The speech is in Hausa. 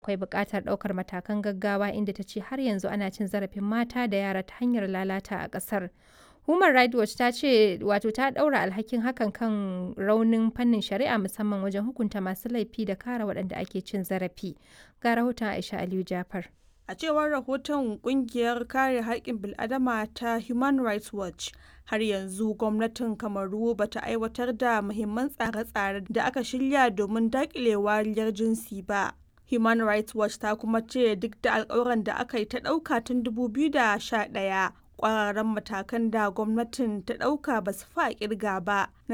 akwai buƙatar ɗaukar matakan gaggawa inda ta ce har yanzu ana cin zarafin mata da yara ta hanyar lalata a ƙasar. Human Rights Watch ta ce wato ta ɗaura alhakin hakan kan raunin fannin shari'a musamman wajen hukunta masu laifi da kare waɗanda ake cin zarafi. Ga rahoton Aisha Aliyu Jafar. A cewar rahoton kungiyar kare haƙƙin bil'adama ta Human Rights Watch, har yanzu gwamnatin Kamaru ba ta aiwatar da muhimman tsare-tsare da aka shirya domin daƙile wariyar jinsi ba. Human Rights Watch ta kuma ce duk da alƙawuran da aka yi ta ɗauka tun 2011, ƙwararren matakan da gwamnatin ta ɗauka ba su fa ƙirga ba